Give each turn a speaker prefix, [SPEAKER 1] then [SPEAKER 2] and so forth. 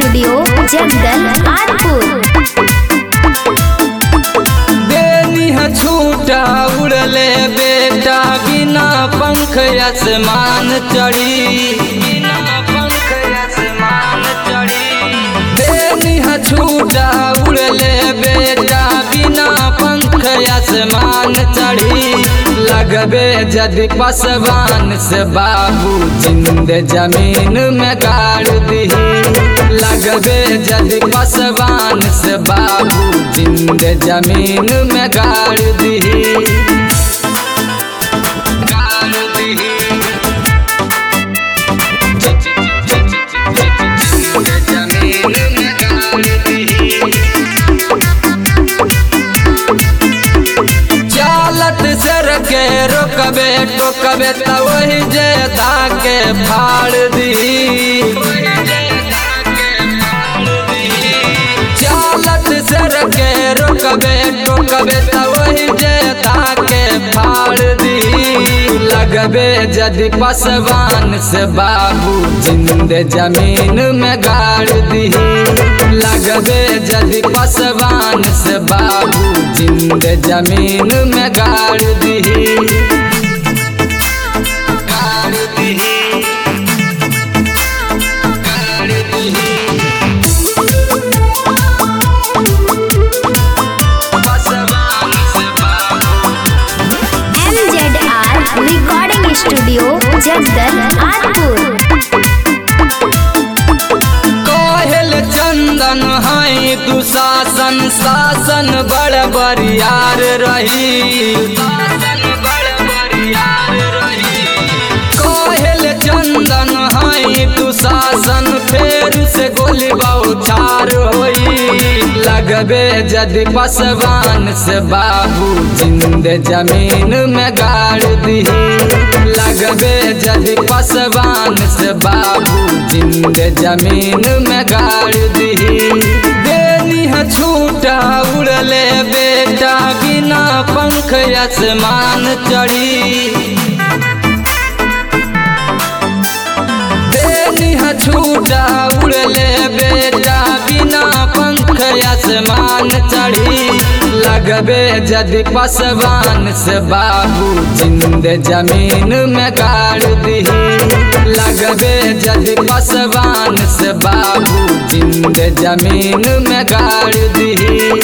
[SPEAKER 1] studio जंगल कानपुर
[SPEAKER 2] बेनी है छूटा उड़ले बेटा बिना पंख आसमान चढ़ी बिना पंख आसमान चढ़ी बेनी है छूटा उड़ले बेटा बिना पंख आसमान चढ़ी लगबे जदि पसवान से बाबू जिंद जमीन में गाड़ दही लगबे जदि पसवान से बाबू जिंद जमीन में गाड़ दही गाड़ दही जिंद जमीन में गाड़ दही चालत सर के रोकबे टोकबे त वही जे के फाड़ दी चालत सर के रोकबे टोकबे त वही जे के फाड़ दी लगबे जदि पसवान से बाबू जिंद जमीन में गाड़ दी लगबे जदि पसवान से बाबू जिंद जमीन में गाड़ दी गाड़ दीही गाड़ दीही पसवान से बाबू
[SPEAKER 1] M Z R recording studio जंगल कानपुर
[SPEAKER 2] कहल चंदन है दुशासन शासन बड़ बरियार रही कहल चंदन है दुशासन फेर से गोली बौछार होई लगबे जदि पसवान से बाबू जिंद जमीन में गाड़ दही लगबे जदि पसवान से बाबू जिंद जमीन में गाड़ दही देनी है छूटा उड़ले बेटा बिना पंख आसमान चढ़ी बेनी है छूटा उड़ले बेटा बिना पंख आसमान चढ़ी लगबे जदि पसवान से बाबू जिंद जमीन में गाड़ दही लगबे जदि पसवान से बाबू जिंद जमीन में गाड़ दही